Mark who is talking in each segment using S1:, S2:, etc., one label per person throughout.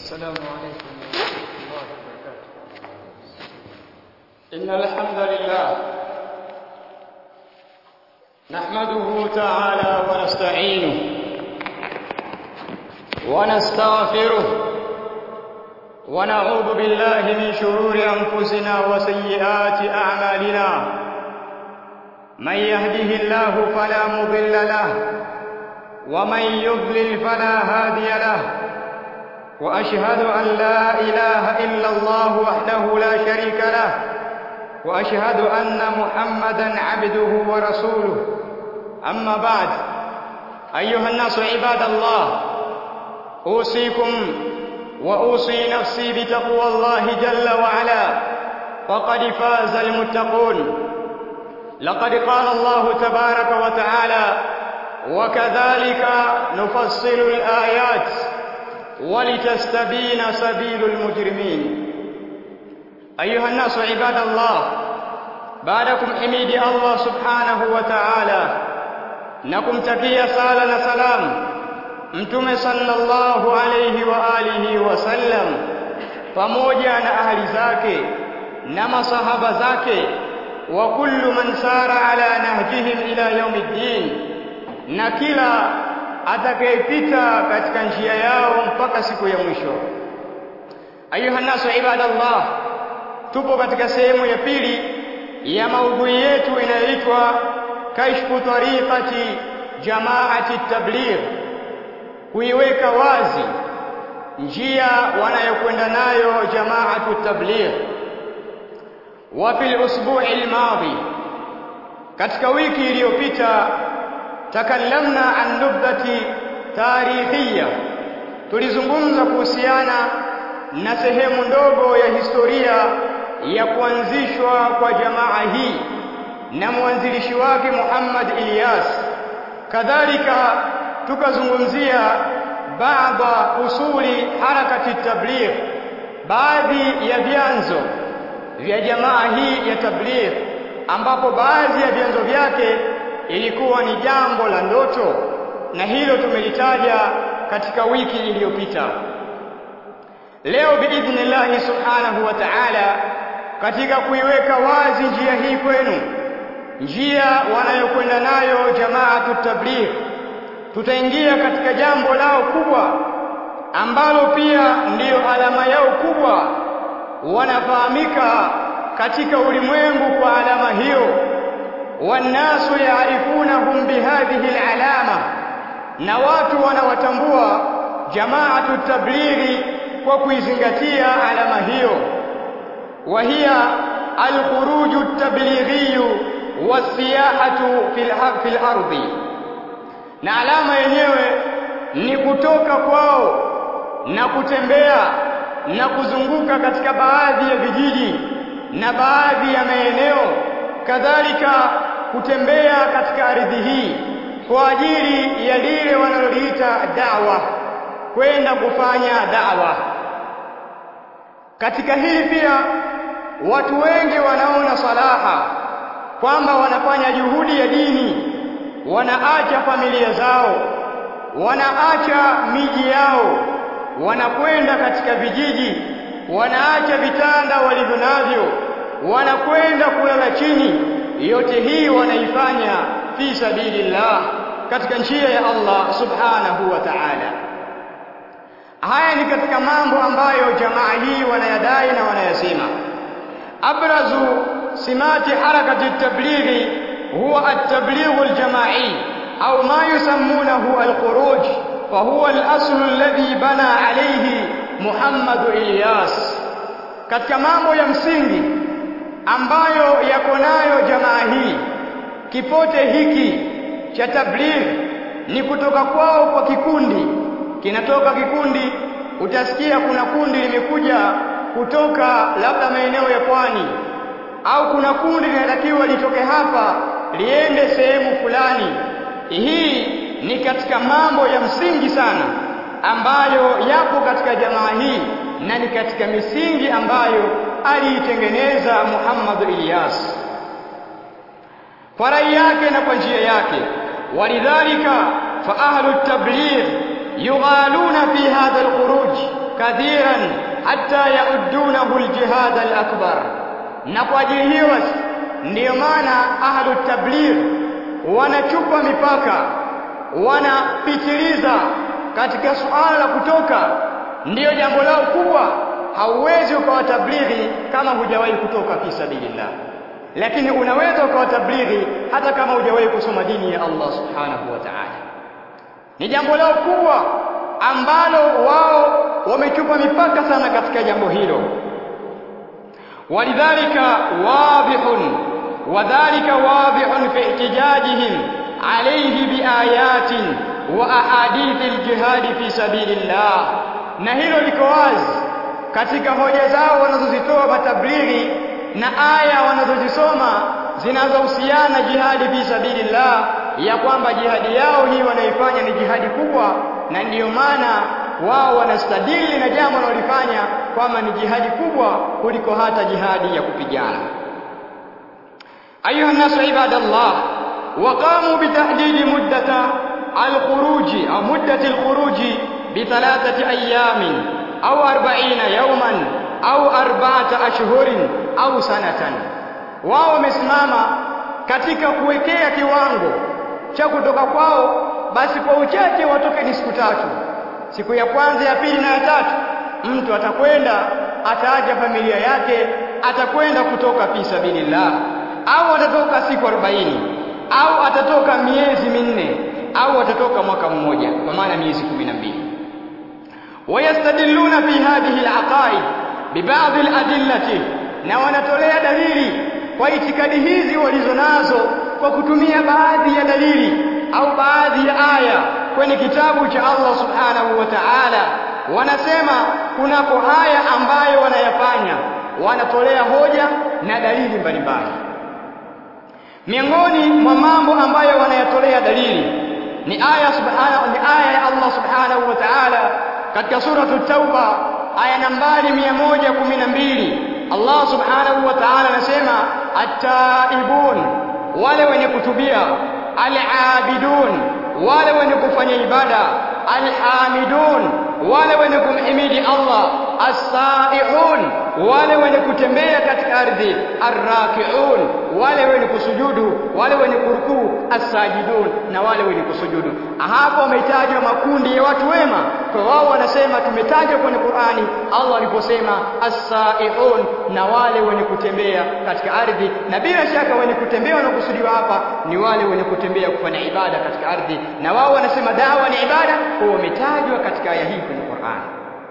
S1: السلام عليكم ورحمة الله وبركاته إن الحمد لله نحمده تعالى ونستعينه ونستغفره ونعوذ بالله من شرور أنفسنا وسيئات أعمالنا من يهده الله فلا مضل له ومن يضلل فلا هادي له واشهد ان لا اله الا الله وحده لا شريك له واشهد ان محمدا عبده ورسوله اما بعد ايها الناس عباد الله اوصيكم واوصي نفسي بتقوى الله جل وعلا فقد فاز المتقون لقد قال الله تبارك وتعالى وكذلك نفصل الآيات ولتستبين سبيل المجرمين أيها الناس عباد الله بعدكم حميد الله سبحانه وتعالى نكم تكيا سالنا سلام mtume sallallahu alayhi wa alihi wasallam pamoja na ahli zake na masahaba zake wa kullu man sara ala nahjihim ila yaumiddin na kila atakayepita katika njia yao mpaka siku ya mwisho. Ayuha nasu ibadallah, tupo katika sehemu ya pili ya maudhui yetu inayoitwa kashfu tariqati jamaati tabligh, kuiweka wazi njia wanayokwenda nayo jamaatu tabligh. Wa fil usbu'i al-madhi, katika wiki iliyopita takallamna an nubdati tarikhia, tulizungumza kuhusiana na sehemu ndogo ya historia ya kuanzishwa kwa jamaa hii na mwanzilishi wake Muhammad Ilyas. Kadhalika tukazungumzia baadha usuli harakati tabligh, baadhi ya vyanzo vya jamaa hii ya tabligh, ambapo baadhi ya vyanzo vyake ilikuwa ni jambo la ndoto na hilo tumelitaja katika wiki iliyopita. Leo biidhnillahi subhanahu wa ta'ala, katika kuiweka wazi njia hii kwenu, njia wanayokwenda nayo jamaatu tabligh, tutaingia katika jambo lao kubwa ambalo pia ndiyo alama yao kubwa, wanafahamika katika ulimwengu kwa alama hiyo والناس يعرفونهم بهذه العلامة na watu wanawatambua jamaatu tablighi kwa kuizingatia alama hiyo wa hiya alkhuruju tablighi wasiyahatu fil ardi na alama yenyewe ni kutoka kwao na kutembea na kuzunguka katika baadhi ya vijiji na baadhi ya maeneo kadhalika kutembea katika ardhi hii kwa ajili ya lile wanaloliita da'wa, kwenda kufanya da'wa. Katika hili pia watu wengi wanaona salaha kwamba wanafanya juhudi ya dini, wanaacha familia zao, wanaacha miji yao, wanakwenda katika vijiji, wanaacha vitanda walivyo navyo, wanakwenda kulala chini yote hii wanaifanya fi sabilillah katika njia ya Allah subhanahu wa ta'ala haya ni katika mambo ambayo jamaa hii wanayadai na wanayasema abrazu simati harakati tablighi huwa at-tabligh al-jama'i au ma yusammunahu al-khuruj فهو الأصل الذي بنى عليه محمد إلياس katika mambo ya msingi ambayo yako nayo jamaa hii kipote hiki cha tabligh ni kutoka kwao kwa kikundi kinatoka kikundi utasikia kuna kundi limekuja kutoka labda maeneo ya pwani au kuna kundi linatakiwa litoke hapa liende sehemu fulani hii ni katika mambo ya msingi sana ambayo yapo katika jamaa hii na ni katika misingi ambayo aliitengeneza Muhammad Ilyas kwa rai yake na kwa njia yake walidhalika fa ahlu tabligh yughaluna fi hadha alkhuruj kathiran hatta yaudunahu aljihad alakbar na kwa ajili hiyo ndiyo maana ahlu tabligh wanachupa mipaka wanapitiliza katika suala la kutoka ndiyo jambo lao kubwa hauwezi ukawa tablighi kama hujawahi kutoka fi sabilillah lakini unaweza ukawa tablighi hata kama hujawahi kusoma dini ya Allah subhanahu wa ta'ala ni jambo lao kubwa ambalo wao wamechupa mipaka sana katika jambo hilo walidhalika wadhihun wadhalika wadhihun fi ihtijajihim alayhi biayatin wa ahadithi aljihad fi sabilillah na hilo liko wazi katika hoja zao wanazozitoa matablighi na aya wanazozisoma zinazohusiana jihadi fi sabilillah ya kwamba jihadi yao hii wanaifanya ni jihadi kubwa na ndiyo maana wao wanastadili na jambo wanalofanya kwamba ni jihadi kubwa kuliko hata jihadi ya kupigana ayuha nasu ibadallah waqamu bitahdidi muddata alkhuruji au muddati alkhuruji bithalathati ayamin au arba'ina yawman au arba'ata ashhurin au sanatan wao wamesimama katika kuwekea kiwango cha kutoka kwao basi kwa uchache watoke ni siku tatu siku ya kwanza ya pili na ya tatu mtu atakwenda ataacha familia yake atakwenda kutoka fi sabilillah au atatoka siku 40 au atatoka miezi minne au atatoka mwaka mmoja kwa maana miezi 12 wayastadilluna fi hadhihi alaqaid bibadhi aladillati na wanatolea dalili kwa itikadi hizi walizonazo kwa kutumia baadhi ya dalili au baadhi ya aya kwenye kitabu cha Allah subhanahu wa ta'ala wanasema kunako haya ambayo wanayafanya wanatolea hoja na dalili mbalimbali miongoni mwa mambo ambayo wanayatolea dalili ni aya subhanahu ni aya ya Allah subhanahu wa ta'ala katika suratu tauba aya nambari 112 Allah subhanahu wa ta'ala anasema at-taibun wale wenye kutubia al-abidun wale wenye kufanya ibada alhamidun wale wenye kumhimidi Allah as-saihun wale wenye kutembea katika ardhi arrakiun wale wenye kusujudu wale wenye kurukuu as-sajidun na wale wenye kusujudu hapo wametajwa makundi ya watu wema kwa wao wanasema tumetajwa kwenye Qur'ani Allah aliposema as-saihun na wale wenye kutembea katika ardhi na bila shaka wenye kutembea wanakusudiwa hapa ni wale wenye kutembea kufanya ibada katika ardhi na wao wanasema dawa ni ibada kwa wametajwa katika aya hii kwenye Qur'ani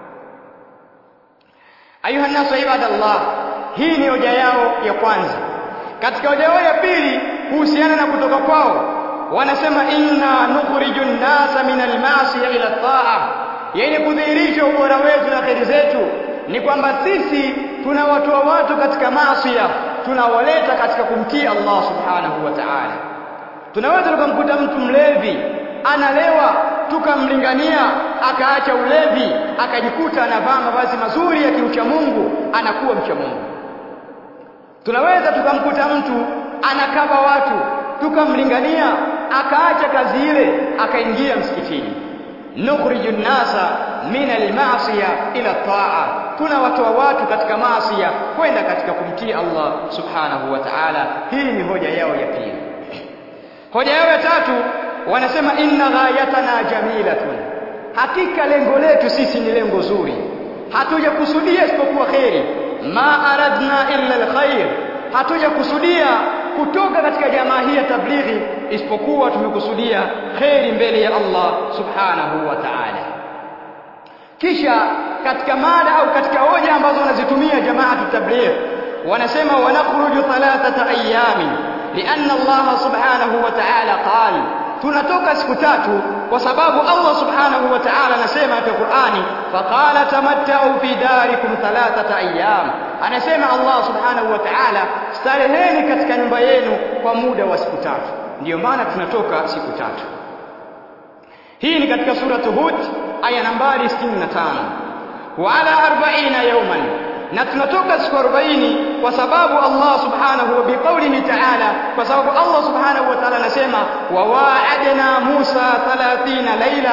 S1: ayuha nasu ibadallah hii ni hoja yao ya kwanza katika hoja yao ya pili kuhusiana na kutoka kwao wanasema inna nukhriju an-nasa min al-ma'siyah ila at-ta'a yani kudhihirisha ubora wetu na kheri zetu ni kwamba sisi tunawatoa watu katika maasiya tunawaleta katika kumtii Allah subhanahu wa ta'ala tunaweza tukamkuta mtu mlevi analewa tukamlingania akaacha ulevi akajikuta anavaa mavazi mazuri ya kiucha Mungu anakuwa mcha Mungu tunaweza tukamkuta mtu anakaba watu tukamlingania akaacha kazi ile akaingia msikitini nukhriju nasa min almasiya ila taa tunawatoa watu katika maasiya kwenda katika kumtii Allah subhanahu wa ta'ala hii ni hoja yao ya pili hoja yao ya tatu wanasema inna ghayatana jamilatun hakika lengo letu sisi ni lengo zuri hatujakusudia isipokuwa kheri ma aradna illa alkhair hatujakusudia kutoka katika jamaa hii ya tablighi isipokuwa tumekusudia kheri mbele ya Allah subhanahu wa ta'ala kisha katika mada au katika hoja ambazo wanazitumia jamaatu tabligh wanasema wanakhruju thalathata ayamin lianna Allah subhanahu wa ta'ala qala tunatoka siku tatu kwa sababu Allah subhanahu wa ta'ala anasema katika Qur'ani faqala tamatta'u fi darikum thalathata ayyam anasema Allah subhanahu wa ta'ala stareheni katika nyumba yenu kwa muda wa siku tatu ndiyo maana tunatoka siku tatu hii ni katika suratu Hud aya nambari 65 wa ala 40 yawman na tunatoka siku 40 kwa sababu Allah subhanahu wa biqaulihi ta'ala kwa sababu Allah subhanahu wa ta'ala anasema wa wa'adna Musa 30 laila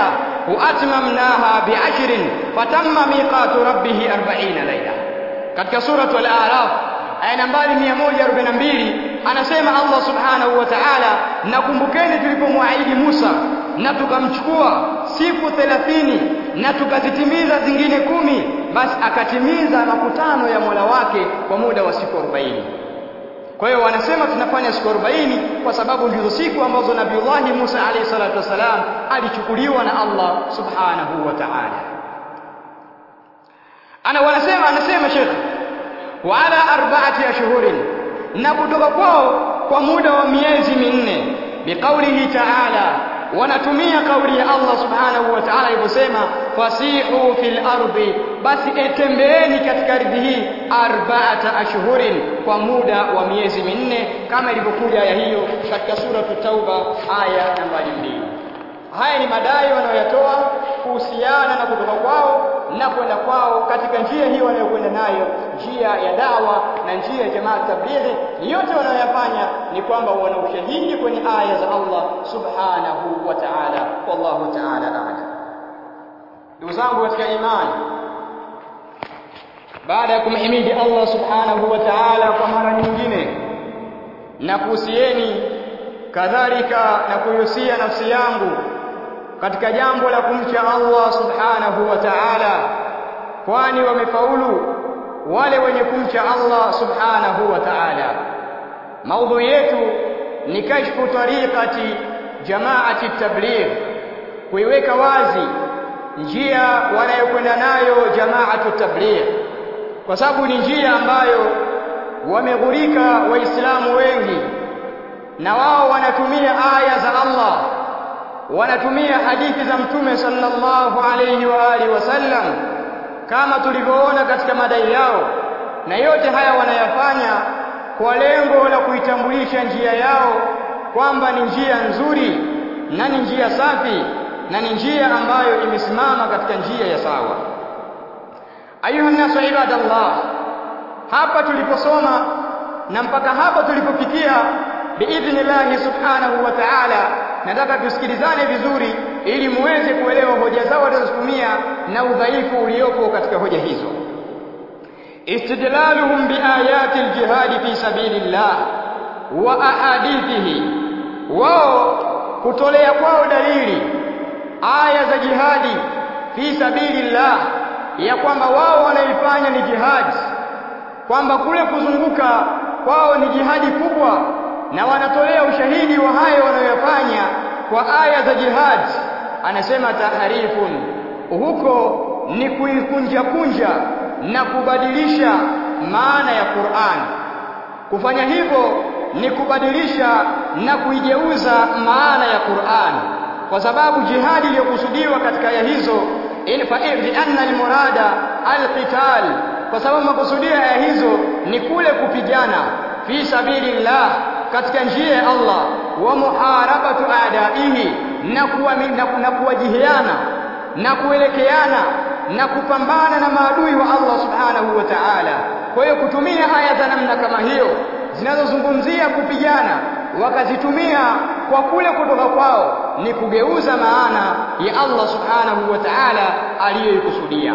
S1: وأتممناها بعشر فتم ميقات ربه أربعين ليلة katika suratu al-A'raf aya nambari 142 anasema Allah subhanahu wa ta'ala nakumbukeni tulipomwaahidi Musa na tukamchukua siku 30 na tukazitimiza zingine kumi basi akatimiza makutano ya Mola wake kwa muda wa siku 40 kwa hiyo wanasema tunafanya siku 40 kwa sababu ndizo siku ambazo Nabiullahi Musa alayhi salatu wasalam alichukuliwa na Allah subhanahu wa ta'ala. Ana wanasema anasema Sheikh wa ala arba'ati ashhurin na kutoka kwao kwa muda wa miezi minne biqaulihi ta'ala wanatumia kauli ya Allah subhanahu wa ta'ala aliposema fasihu fil ardi basi etembeeni katika ardhi hii arba'ata ashhurin kwa muda wa miezi minne kama ilivyokuja aya hiyo katika sura Tauba aya nambari mbili haya ni madai wanayoyatoa kuhusiana na kutoka kwao na kwenda kwao katika njia hiyo wanayokwenda nayo njia ya dawa na njia ya jamaa tablighi yote wanayoyafanya ni kwamba wana ushahidi kwenye aya za Allah subhanahu wa ta'ala wallahu ta'ala a'lam ndugu zangu katika imani baada ya kumhimidi Allah subhanahu wa ta'ala kwa mara nyingine na kuhusieni kadhalika na kuihusia nafsi yangu katika jambo la kumcha Allah subhanahu wa ta'ala kwani wamefaulu wale wenye kumcha Allah subhanahu wa ta'ala maudhui yetu ni kashfu tariqati jamaati tabligh kuiweka wazi njia wanayokwenda nayo jamaatu tabligh kwa sababu ni njia ambayo wameghurika waislamu wengi na wao wanatumia aya za Allah wanatumia hadithi za mtume sallallahu alayhi wa alihi wasallam kama tulivyoona katika madai yao na yote haya wanayafanya kwa lengo la kuitambulisha njia yao kwamba ni njia nzuri na ni njia safi na ni njia ambayo imesimama katika njia ya sawa ayuha nasu ibadallah hapa tuliposoma na mpaka hapa tulipofikia biidhnillahi subhanahu wa ta'ala nataka tusikilizane vizuri ili muweze kuelewa hoja zao walizotumia na udhaifu uliopo katika hoja hizo istidlaluhum biayati aljihad fi sabilillah wa ahadithihi wao kutolea kwao dalili aya za jihadi fi sabilillah ya kwamba wao wanaifanya ni jihadi kwamba kule kuzunguka kwao ni jihadi kubwa na wanatolea ushahidi wa hayo wanayoyafanya kwa aya za jihad anasema taharifun huko ni kuikunja kunja na kubadilisha maana ya Qur'an kufanya hivyo ni kubadilisha na kuigeuza maana ya Qur'an kwa sababu jihadi iliyokusudiwa katika aya hizo in fa anna almurada alqital kwa sababu makusudio ya aya hizo ni kule kupigana fi sabilillah katika njia ya Allah wa muharabatu adaihi na kuwa na kuwajihiana na kuelekeana na kupambana na maadui wa Allah subhanahu wa ta'ala kwa hiyo kutumia aya za namna kama hiyo zinazozungumzia kupigana wakazitumia kwa kule kutoka kwao ni kugeuza maana ya Allah subhanahu wa ta'ala aliyoikusudia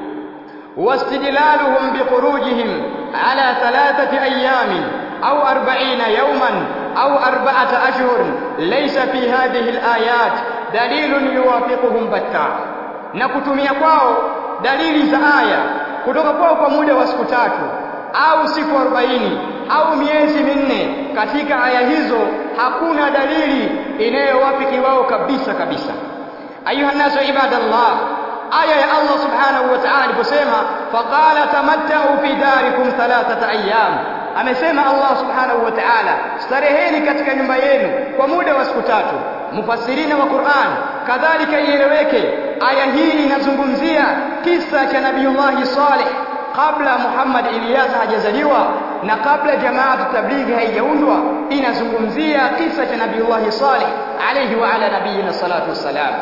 S1: واستدلالهم بخروجهم على ثلاثة أيام أو أربعين يوما أو أربعة أشهر ليس في هذه الآيات دليل يوافقهم بتا نكتمي kwao dalili za aya kutoka kwao kwa muda wa siku tatu au siku 40 au miezi minne katika aya hizo hakuna dalili inayowafiki wao kabisa kabisa ayuha nasu ibadallah aya ya Allah subhanahu wa ta'ala aliposema faqala tamatta'u fi darikum thalathata ayyam amesema Allah subhanahu wa ta'ala stareheni katika nyumba yenu kwa muda wa siku tatu mufassirina wa Qur'an kadhalika ieleweke aya hii inazungumzia kisa cha Nabiiullah Saleh kabla Muhammad Ilyas hajazaliwa na kabla jamaatu tablighi haijaundwa inazungumzia kisa cha Nabiiullah Saleh alayhi wa ala nabiyina salatu wassalam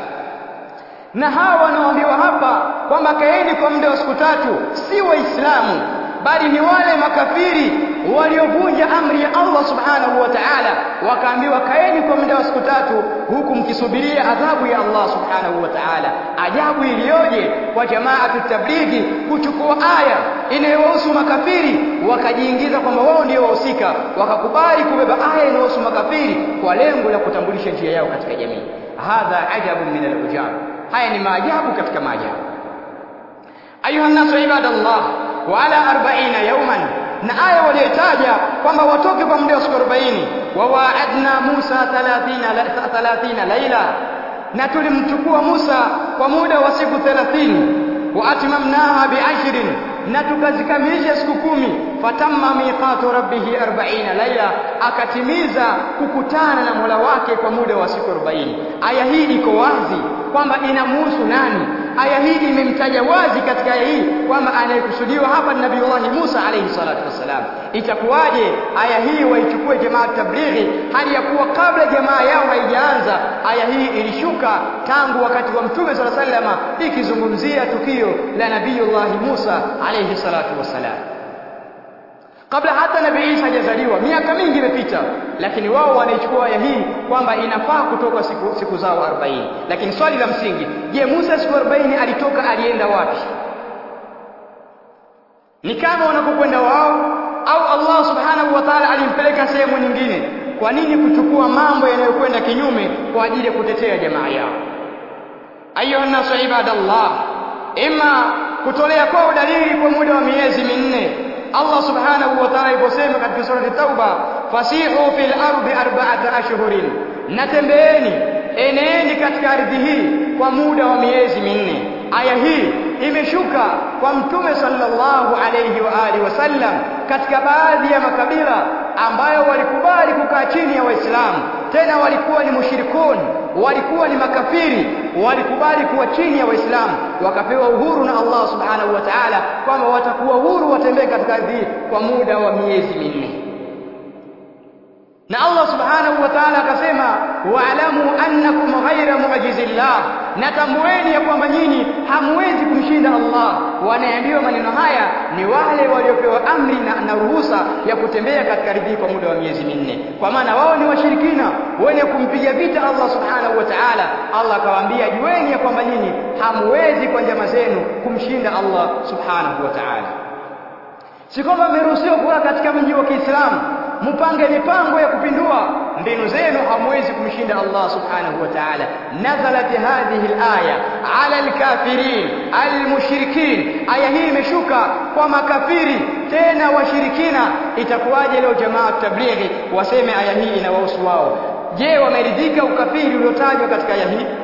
S1: na hawa wanaoambiwa hapa kwamba kaeni kwa muda wa siku tatu si waislamu bali ni wale makafiri waliovunja amri ya Allah subhanahu wa ta'ala wakaambiwa kaeni kwa muda wa siku tatu huku mkisubiria adhabu ya Allah subhanahu wa ta'ala ajabu iliyoje kwa jamaatu tablighi kuchukua aya inayohusu makafiri wakajiingiza kwamba wao ndio wahusika wakakubali kubeba aya inayohusu makafiri kwa lengo la kutambulisha njia yao katika jamii hadha ajabu min al-ujab haya ni maajabu katika maajabu ayuha nasu ibadallah wa ala 40 yawman na aya waliotaja kwamba watoke kwa muda wa siku 40 wa waadna Musa 30 30 laila na tulimchukua Musa kwa muda wa siku 30 wa atmamnaha bi'ashrin na tukazikamilisha siku kumi fatamma miqatu rabbih 40 laila akatimiza kukutana na Mola wake kwa muda wa siku 40 aya hii iko wazi kwamba inamuhusu nani aya hii imemtaja wazi katika aya hii kwamba anayekusudiwa hapa ni Nabii Musa alayhi salatu wassalam itakuwaje aya hii waichukue jamaa tablighi hali ya kuwa kabla jamaa yao haijaanza aya hii ilishuka tangu wakati wa mtume sala sallama ikizungumzia tukio la Nabiiullah Musa alayhi salatu wassalam kabla hata nabii Isa hajazaliwa miaka mingi imepita lakini wao wanaichukua aya hii kwamba inafaa kutoka siku, siku zao 40 lakini swali la msingi je Musa siku 40 alitoka alienda wapi ni kama wanapokwenda wao au Allah subhanahu wa ta'ala alimpeleka sehemu nyingine kwa nini kuchukua mambo yanayokwenda kinyume kwa ajili ya kutetea jamaa yao ayuha nasu ibadallah ima kutolea kwao dalili kwa muda wa miezi minne Allah subhanahu wa ta'ala aliposema katika surati Tauba fasihu fil ardi arba'ata ashhurin natembeeni eneeni katika ardhi hii kwa muda wa miezi minne aya hii imeshuka kwa mtume sallallahu alayhi wa alihi wasallam katika baadhi ya makabila ambayo walikubali kukaa chini ya Waislamu tena walikuwa ni mushirikun walikuwa ni makafiri walikubali kuwa chini ya Waislamu wakapewa uhuru na Allah subhanahu wa ta'ala kwamba watakuwa uhuru watembee katika ardhi kwa muda wa miezi minne na Allah subhanahu wa ta'ala akasema wa'lamu annakum ghayra mu'jizillah natambueni ya kwamba nyinyi hamwezi kumshinda Allah wanaambiwa maneno haya ni wale waliopewa amri na, na ruhusa ya kutembea katika ardhi kwa muda wa miezi minne kwa maana wao ni washirikina wenye kumpiga vita Allah subhanahu wa ta'ala Allah akawaambia jueni ya kwamba nyinyi hamwezi kwa njama zenu kumshinda Allah subhanahu wa ta'ala si kwamba mmeruhusiwa kuwa katika mji wa Kiislamu mpange mipango ya kupindua mbinu zenu hamwezi kumshinda Allah subhanahu wa ta'ala nazalat hadhihi alaya ala alkafirin almushrikin aya hii imeshuka kwa makafiri tena washirikina itakuwaje leo jamaa tablighi waseme aya hii inawahusu wao je wameridhika ukafiri uliotajwa katika aya hii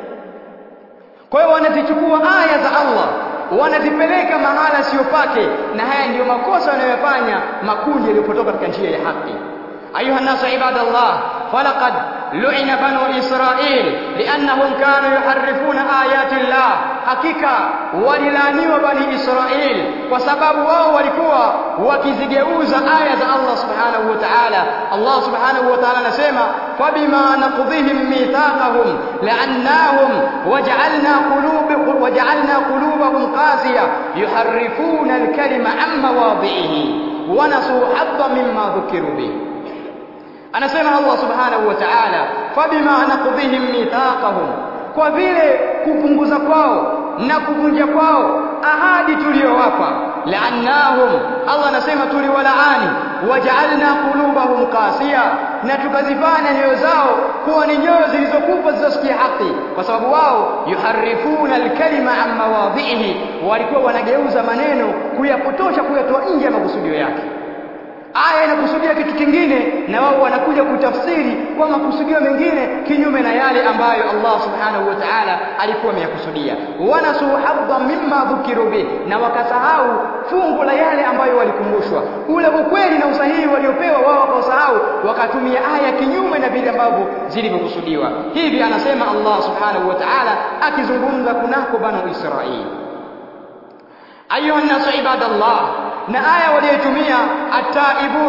S1: kwa hiyo wanazichukua aya za Allah wanazipeleka mahala sio pake na haya ndiyo makosa wanayofanya makundi yaliyopotoka katika njia ya haki ayuha nasu ibadallah falaqad lu'ina banu israil liannahum kanu yuharrifuna ayati llah hakika walilaaniwa bani israil kwa sababu wao walikuwa wakizigeuza aya za Allah subhanahu wa ta'ala Allah subhanahu wa ta'ala anasema fabima naqdhihim mithaqahum la'annahum waja'alna qulub waja'alna qulubahum qasiya yuharrifuna al-kalima an mawadhi'ihi wa nasu hadda mimma dhukiru bihi anasema Allah subhanahu wa ta'ala fabima naqdhihim mithaqahum kwa vile kupunguza kwao na kuvunja kwao ahadi tuliyowapa la'annahum Allah anasema tuliwalaani waja'alna qulubahum qasiya na tukazifanya nyoyo zao kuwa ni nyoyo zilizokufa zisizosikia haki kwa sababu wao yuharifuna alkalima an mawadhihi walikuwa wanageuza maneno kuyapotosha kuyatoa nje ya makusudio yake aya inakusudia kitu kingine na wao wanakuja kutafsiri kwa makusudio mengine kinyume na yale ambayo Allah subhanahu wa ta'ala alikuwa ameyakusudia wanasu hadha mimma dhukiru bih na wakasahau fungu la yale ambayo walikumbushwa ule ukweli na usahihi waliopewa wao wakasahau wakatumia aya kinyume na vile ambavyo zilivyokusudiwa hivi anasema Allah subhanahu wa ta'ala akizungumza kunako banu Israili ayuha nasu ibadallah na aya waliyotumia ataibun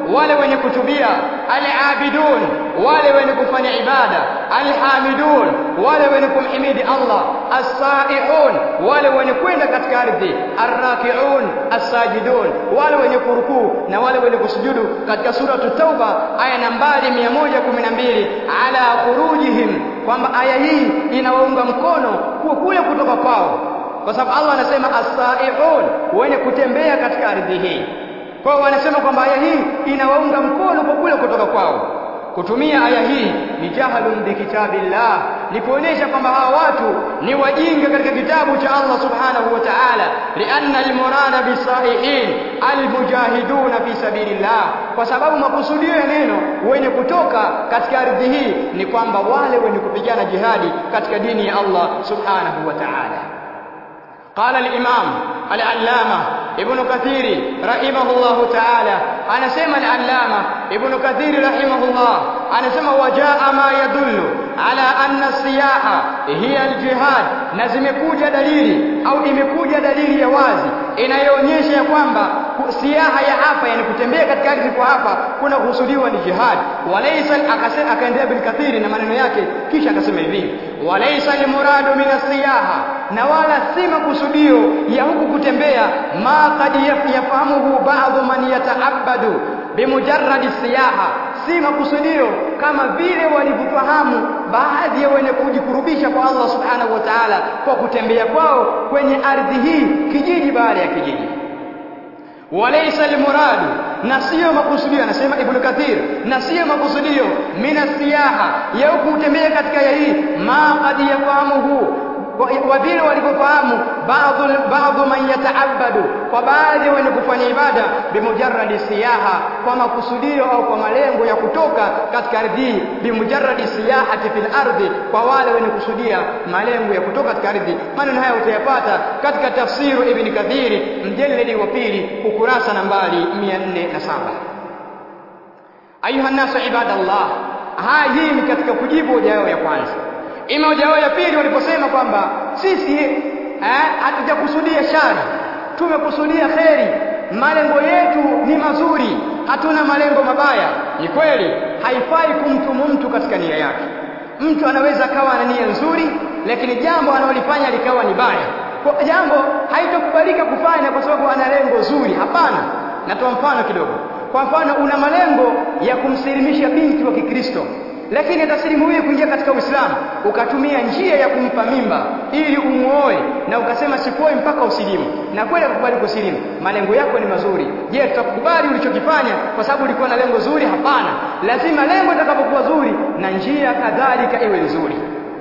S1: wale wenye kutubia al-abidun wale wenye kufanya ibada alhamidun wale wenye kumhimidi Allah as-saihun wale wenye kwenda katika ardhi arrakiun as-sajidun wale wenye kurukuu na wale wenye kusujudu katika sura tauba aya nambari 112 ala khurujihim kwamba aya hii inawaunga mkono kuwa kule kutoka kwao kwa sababu Allah anasema as-saihun wenye kutembea katika ardhi hii kwa hiyo wanasema kwamba aya hii inawaunga mkono kwa kule kutoka kwao kutumia aya hii ni jahalun bi kitabillah ni kuonesha kwamba hawa watu ni wajinga katika kitabu cha Allah subhanahu wa ta'ala lianna almurada bisaihin almujahiduna fi sabilillah kwa sababu makusudio ya neno wenye kutoka katika ardhi hii ni kwamba wale wenye kupigana jihadi katika dini ya Allah subhanahu wa ta'ala قال الإمام العلامة ابن كثير رحمه الله تعالى أنا سمع العلامة ابن كثير رحمه الله أنا سمع وجاء ما يدل على أن السياحة هي الجهاد na zimekuja dalili au imekuja dalili ya wazi inayoonyesha ya kwamba siaha ya hapa yani kutembea katika ardhi kwa hapa kuna kusudiwa ni jihad walaysa akasema akaendelea bil kathiri na maneno yake kisha akasema hivi walaysa limuradu min siyaha na wala si makusudio ya huku kutembea ma qad yafahamuhu ba'dhu man yata'abbadu bimujarradi siyaha si makusudio kama vile walivyofahamu baadhi ya wenye kujikurubisha kwa Allah subhanahu wa ta'ala kwa kutembea kwao kwenye ardhi hii kijiji baada ya kijiji walaysa almuradu na sio makusudio anasema ibn kathir na sio makusudio mina siyaha ya kutembea katika ya hii ma qad yafahamuhu wa vile walivyofahamu baadhi baadhi man yataabbadu kwa baadhi wenye kufanya ibada bimujarradi siyaha kwa makusudio au kwa malengo ya kutoka katika ardhi bimujarradi siyahati fil ardhi kwa wale wenye kusudia malengo ya kutoka katika ardhi maneno haya utayapata katika tafsiru ibn kathiri mjeledi wa pili ukurasa nambari 407 ayuha nasu ibadallah haya hii ni katika kujibu hoja yao ya kwanza ima hoja yao ya pili waliposema kwamba sisi eh, hatujakusudia shari tumekusudia kheri malengo yetu ni mazuri hatuna malengo mabaya ni kweli haifai kumtumu mtu katika nia yake mtu anaweza akawa na nia nzuri lakini jambo analolifanya likawa ni baya kwa jambo haitokubalika kufanya kwa sababu ana lengo zuri hapana natoa mfano kidogo kwa mfano una malengo ya kumsilimisha binti wa Kikristo lakini atasilimu huyu kuingia katika Uislamu ukatumia njia ya kumpa mimba ili umuoe na ukasema sikuoe mpaka usilimu na kweli kukubali kusilimu malengo yako ni mazuri je tutakubali ulichokifanya kwa sababu ulikuwa na lengo zuri hapana lazima lengo litakapokuwa zuri na njia kadhalika iwe nzuri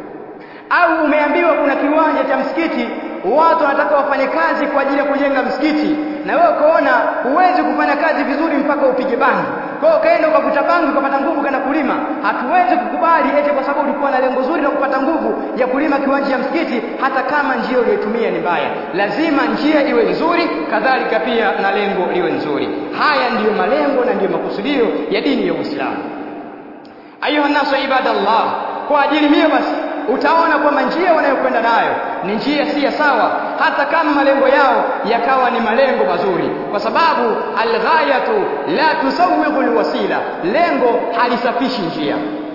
S1: au umeambiwa kuna kiwanja cha msikiti watu wanataka wafanye kazi kwa ajili ya kujenga msikiti na wewe ukaona huwezi kufanya kazi vizuri mpaka upige bangi kwa hiyo ukaenda ukavuta bangi ukapata nguvu kana kulima hatuwezi kukubali eti kwa sababu ulikuwa na lengo zuri la kupata nguvu ya kulima kiwanja cha msikiti hata kama njia uliyotumia ni mbaya lazima njia iwe nzuri kadhalika pia na lengo liwe nzuri haya ndiyo malengo na ndiyo makusudio ya dini ya Uislamu ayuha nasu ibadallah kwa ajili hiyo basi utaona kwamba njia wanayokwenda nayo ni njia si ya sawa hata kama malengo yao yakawa ni malengo mazuri kwa sababu alghayatu la tusawwigu alwasila lengo halisafishi njia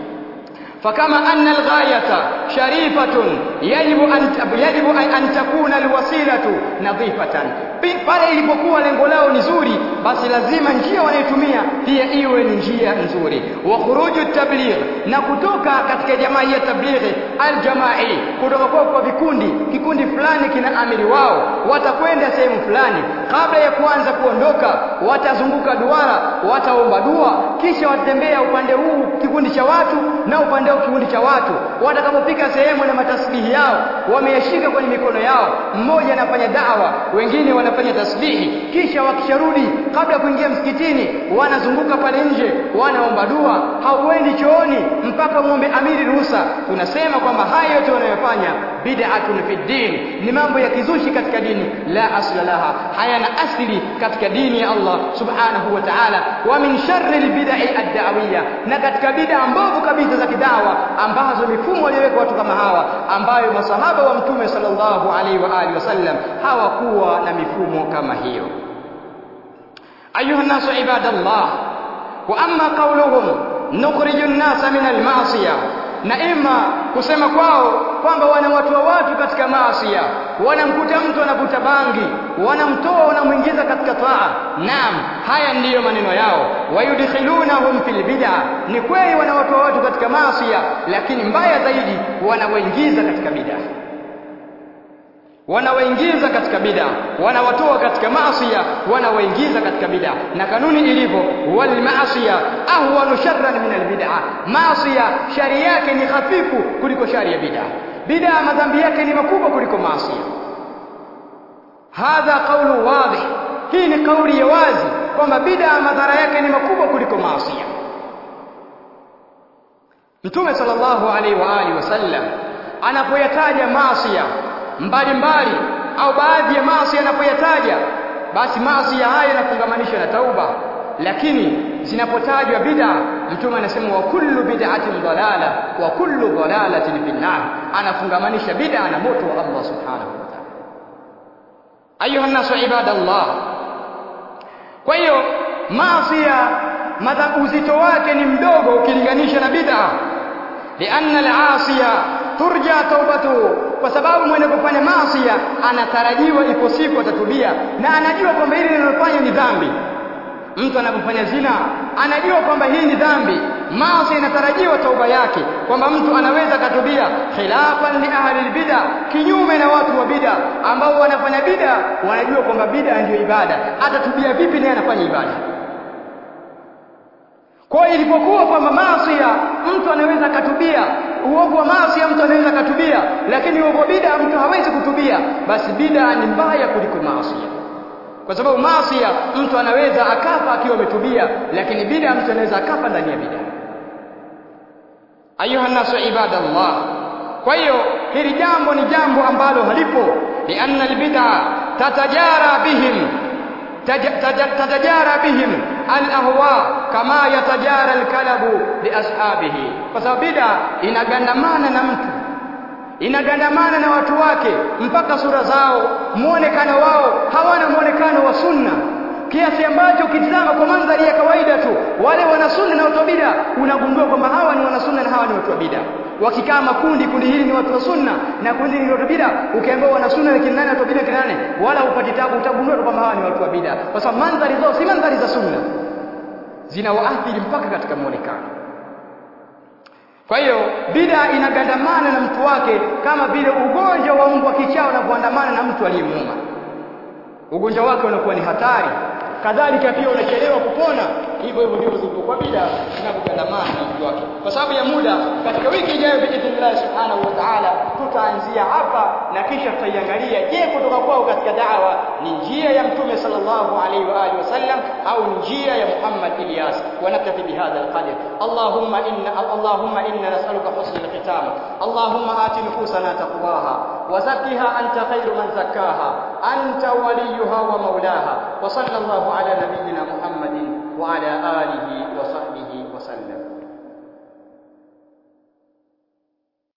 S1: فكما أن الغاية شريفة يجب أن يجب أن تكون الوسيلة نظيفة pale ilipokuwa lengo lao ni zuri basi lazima njia wanayotumia pia iwe ni njia nzuri wa khuruju tabligh na kutoka katika jamaa ya tablighi aljamai kutoka kwa kwa vikundi kikundi fulani kina amiri wao watakwenda sehemu fulani kabla ya kuanza kuondoka watazunguka duara wataomba dua kisha watembea upande huu kikundi cha watu na upande huu kikundi cha watu watakapofika sehemu na matasbihi yao wameyashika kwenye mikono yao mmoja anafanya dawa wengine wanafanya tasbihi kisha wakisharudi kabla ya kuingia msikitini wanazunguka pale nje wanaomba dua hauendi chooni mpaka muombe amiri ruhusa tunasema kwamba haya yote wanayofanya bid'atun fi din ni mambo ya kizushi katika dini la asla laha hayana asili katika dini ya Allah subhanahu wa ta'ala wa min sharri albid'i ad-da'wiyya na katika bid'a mbovu kabisa za kidawa ambazo mifumo walioweka watu kama hawa ambayo masahaba wa mtume sallallahu alaihi wa alihi wasallam hawakuwa na mifumo kama hiyo ayuha nasu ibadallah wa amma qauluhum nukhriju nnasa min almasiya na ima kusema kwao kwamba wanawatoa watu katika maasia wanamkuta mtu anavuta bangi wanamtoa wanamwingiza katika taa naam haya ndiyo maneno yao wayudkhilunahum fil bid'a ni kweli wanawatoa watu katika maasia lakini mbaya zaidi wanawaingiza katika bid'a wanawaingiza katika bid'a wanawatoa katika maasiya wanawaingiza katika bid'a na kanuni ilivyo wal maasiya ahwanu sharran min al bid'a maasiya shari yake ni hafifu kuliko shari ya bid'a bid'a madhambi yake ni makubwa kuliko maasiya hadha qawlu wadih hii ni kauli ya wazi kwamba bid'a madhara yake ni makubwa kuliko maasiya Mtume sallallahu alaihi wa alihi wasallam anapoyataja maasiya mbalimbali au baadhi ya maasi yanapoyataja basi maasi ya haya yanafungamanisha na tauba lakini zinapotajwa bid'a mtume anasema wa kullu bid'atin dalala wa kullu dalalatin fin nar anafungamanisha bid'a na moto wa Allah subhanahu wa ta'ala ayuha nasu ibadallah kwa hiyo maasi ya uzito wake ni mdogo ukilinganisha na bid'a lianna al-asiya turja taubatu kwa sababu mwenye kufanya maasi anatarajiwa ipo siku atatubia na anajua kwamba hili linalofanya ni dhambi mtu anapofanya zina anajua kwamba hii ni dhambi maasi inatarajiwa tauba yake kwamba mtu anaweza katubia khilafan li ahli bid'a kinyume na watu wa bid'a ambao wanafanya bid'a wanajua kwamba bid'a ndio ibada atatubia vipi naye anafanya ibada kwa hiyo ilipokuwa kwamba maasi mtu anaweza katubia uovu wa maasi mtu anaweza katubia lakini uovu wa bid'a mtu hawezi kutubia basi bid'a ni mbaya kuliko maasi kwa sababu maasi mtu anaweza akafa akiwa ametubia lakini bid'a mtu anaweza akafa ndani ya bid'a ayuha nasu ibadallah kwa hiyo hili jambo ni jambo ambalo halipo lianna albid'a tatajara bihim tatajara bihim alahwa kama yatajara alkalabu liashabihi kwa sababu bid'a inagandamana na mtu inagandamana na watu wake mpaka sura zao muonekano wao hawana muonekano wa sunna kiasi ambacho ukitizama kwa mandhari ya kawaida tu wale wana sunna na watu wa bid'a unagundua kwamba hawa ni wana sunna na hawa ni watu wa bid'a wakikaa makundi kundi hili ni watu wa sunna na kundi hili ni watu wa bid'a ukiambiwa wana sunna ni kina nani watu wa bid'a kina nani wala upati tabu utagundua kwamba hawa ni watu wa bid'a kwa sababu mandhari zao si mandhari za sunna zinawaathiri mpaka katika muonekano kwa hiyo bid'a inagandamana na mtu wake kama vile ugonjwa wa mbwa kichaa unavyoandamana na mtu aliyemuuma ugonjwa wake unakuwa ni hatari kadhalika pia unachelewa kupona hivyo hivyo ndivyo zilivyokuwa bid'a zinapogandamana na mtu wake kwa sababu ya muda katika wiki ijayo biidhnillah subhanahu wa ta'ala tutaanzia hapa na kisha tutaiangalia je kutoka kwao katika da'wa ni njia ya mtume sallallahu alaihi wa alihi wasallam au njia ya Muhammad Ilyas wa naktafi bihadha alqadr Allahumma inna Allahumma inna nas'aluka husna alkhitam Allahumma ati nufusana taqwaha wa zakkiha anta khairu man zakkaha anta waliyuha wa maulaha wa sallallahu ala nabiyyina Muhammadin wa ala alihi wa sahbihi wa sallam